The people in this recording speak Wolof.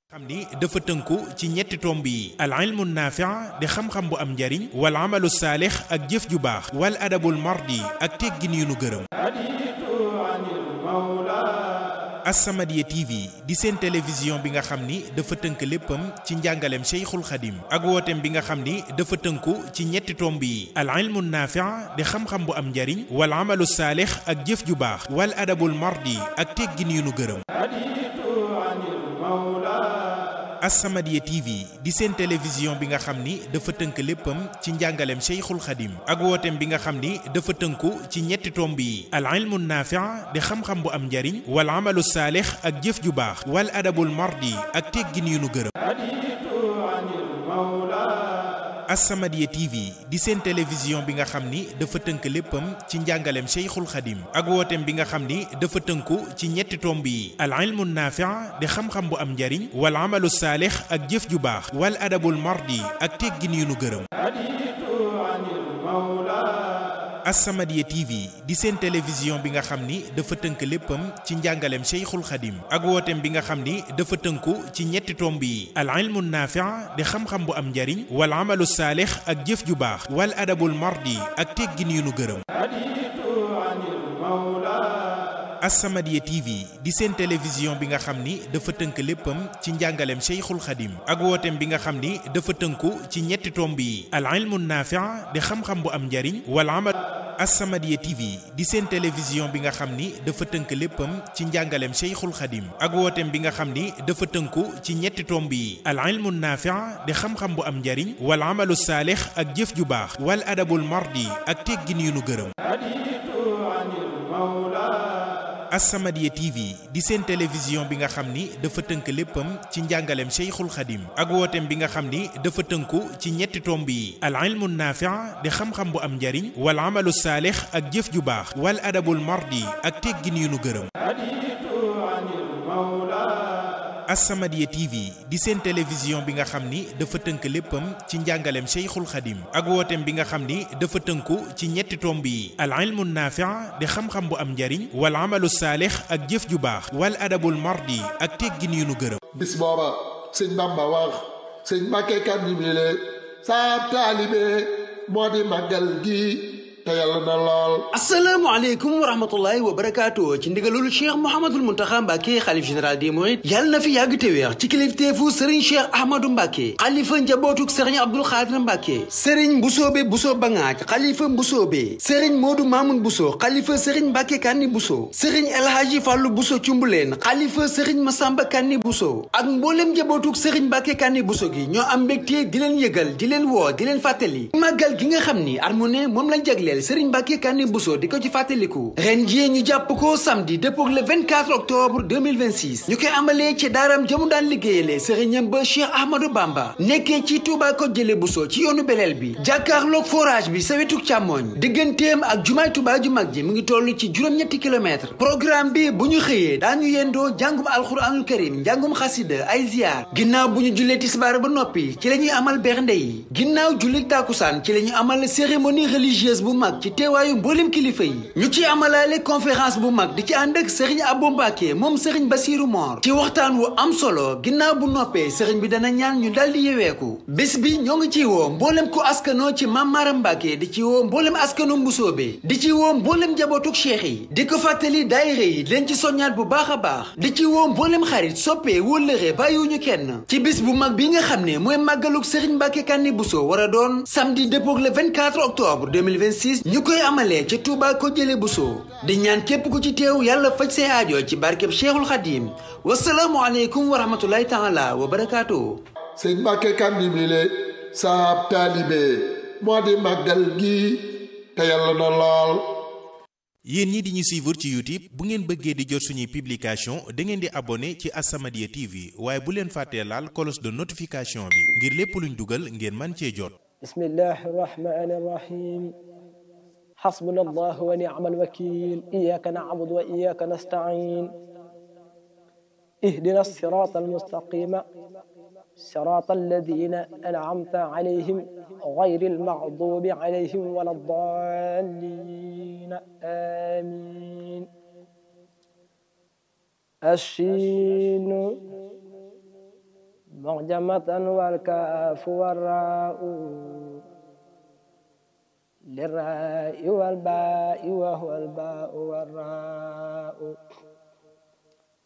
xam ni dafa tënku ci ñetti tomb yi al ilmu naafi'a di xam-xam bu am njariñ wal amalu saalix ak jëf ju baax wal adabul mardi ak teggin yu nu gërëm As-Samadiyya TV di seen télévision bi nga xam ni dafa tënk léppam ci njàngaleem Cheikhul Khadim ak wooteem bi nga xam ni dafa tënku ci ñetti tomb yi al ilmu naafi'a di xam-xam bu am njariñ wal amalu saalix ak jëf ju baax wal adabul mardi ak teggin yu nu gërëm As-Samadiyya TV di seen télévision bi nga xam ni dafa tënk léppam ci njàngaleem Cheikhul Khadim ak wooteem bi nga xam ni dafa tënku ci ñetti tomb yi al ilmu naafi'a di xam-xam bu am njariñ wal amalu saalix ak jëf ju baax wal adabul mardi ak teggin yu nu gërëm As-Samadiyya TV di seen télévision bi nga xam ni dafa tënk léppam ci njàngaleem Cheikhul Khadim ak wooteem bi nga xam ni dafa tënku ci ñetti tomb yi al ilmu naafi'a di xam-xam bu am njariñ wal amalu saalix ak jëf ju baax wal adabul mardi ak teggin yu nu gërëm As-Samadiyya TV di seen télévision bi nga xam ni dafa tënk léppam ci njàngaleem Cheikhul Khadim ak wooteem bi nga xam ni dafa tënku ci ñetti tomb yi al ilmu naafi'a di xam-xam bu am njariñ wal amalu saalix ak jëf ju baax wal adabul mardi ak teggin yu nu gërëm As-Samadiyya TV di seen télévision bi nga xam ni dafa tënk léppam ci njàngaleem Cheikhul Khadim ak wooteem bi nga xam ni dafa tënku ci ñetti tomb yi al ilmu naafi'a di xam-xam bu am njariñ wal amal As-Samadiyya TV di seen télévision bi nga xam ni dafa tënk léppam ci njàngaleem Cheikhul Khadim ak wooteem bi nga xam ni dafa tënku ci ñetti tomb yi al ilmu naafi'a di xam-xam bu am njariñ wal amalu saalix ak jëf ju baax wal adabul mardi ak teggin yu nu gërëm As-Samadiyya TV di seen télévision bi nga xam ni dafa tënk léppam ci njàngaleem Cheikhul Khadim ak wooteem bi nga xam ni dafa tënku ci ñetti tomb yi al ilmu naafi'a di xam-xam bu am njariñ wal amalu saalix ak jëf ju baax wal adabul mardi ak teggin yu nu gërëm As-Samadiyya TV di seen télévision bi nga xam ni dafa tënk léppam ci njàngaleem Cheikhul Khadim ak wooteem bi nga xam ni dafa tënku ci ñetti tomb yi al ilmu naafi'a di xam-xam bu am njariñ wal amalu saalix ak jëf ju baax wal adabul mardi ak teggin yu nu gërëm bis booba sëñ Bamba wax sëñ Mbàkke kan ñibile saa taalibe moo di màggal gi te yàlla na lool asalaamaaleykum wa rahmatullahi wa barakaatu ci ndigalul cheikh mouhamadul muntaxa mbàkke xalif général des mourides yàlla na fi yàgg te wéex ci kilifteefu sëriñ cheikh ahmadou mbàkke xalifa njabootuk sëriñ abdul xaadir mbàkke sëriñ mbusoobe buso bangaaj xalifa mbusoobe sëriñ moodu maamun buso xalifa sëriñ mbàkke kanni buso sëriñ elhaaji fàllu buso cumbuleen xalifa sëriñ masamba kanni buso ak mboolem njabootuk sëriñ mbàkke kanni buso gi ñoo am mbégte di leen yëgal di leen woo di leen fàttali màggal gi nga xam ni at mu ne moom lañ jagleel Sëriñ Mbàkke Kanni Bousso di ko ci fàttaliku ren jii ñu jàpp ko samedi dëppook le 24 octobre 2026 ñu koy amalee ci daaram jëmu daan liggéeyale sëriñam ba Cheikh Ahmadou Bamba nekkee ci Touba ko jële Bousso ci yoonu beleel bi jàkkaarloog forage bi sa wetuk càmmooñ digganteem ak jumaay Touba ju mag ji mu ngi toll ci juróom-ñetti kilomètre programme bi bu ñu xëyee daañu yendoo njàngum alxuraanul karim njàngum xasida ay ziar ginnaaw bu ñu jullee tisbaar ba noppi ci la ñuy amal bernde yi ginnaaw julli tàkkusaan ci la ñuy amal cérémonie religieuse bu mag ci teewaayu mboolem kilifa yi ñu ci amalaale conférence bu mag di ci ànd ak sëriñ Abo Mbàkke moom sëriñ Basiiru Moor ci waxtaan wu am solo ginnaaw bu noppee sëriñ bi dana ñaan ñu daldi yeweeku bés bi ñoo ngi ciy woo mboolem ku askanoo ci Maam Maaram Mbàkke di ci woo mboolem askanu Mbusoobe di ci woo mboolem njabootuk cheikh yi di ko fàttali daayira yi leen ci soññaat bu baax a baax di ci woo mboolem xarit soppee wóllëre bàyyiwuñu kenn ci bis bu mag bi nga xam ne mooy màggaluk sëriñ Mbàkke Kanni Bousso war a doon samedi dëppook le 24 octobre 2026 ñu koy amalee ca Touba ko jële Bousso di ñaan képp ku ci teew yàlla faj say aajo ci barkeb Cheikhul Khadim wasalaamu aleykum wa rahmatullahi taala wa barakaatu sëñ Mbàkke Kanni bile saab taalibe moo di màggal gi te yàlla na lool yéen ñi di ñu suivre ci YouTube bu ngeen bëggee di jot suñuy publication da ngeen di abonné ci As-Samadiyya TV waaye bu leen fàttee laal cloche de notification bi ngir lépp luñ dugal ngeen man cee jot bismillahi rahmani rahim حسبنا الله ونعم الوكيل إياك نعبد وإياك نستعين اهدنا الصراط المستقيم صراط الذين أنعمت عليهم غير المغضوب عليهم ولا الضالين آمين الشين معجمة والكاف والراء للراء والباء وهو الباء والراء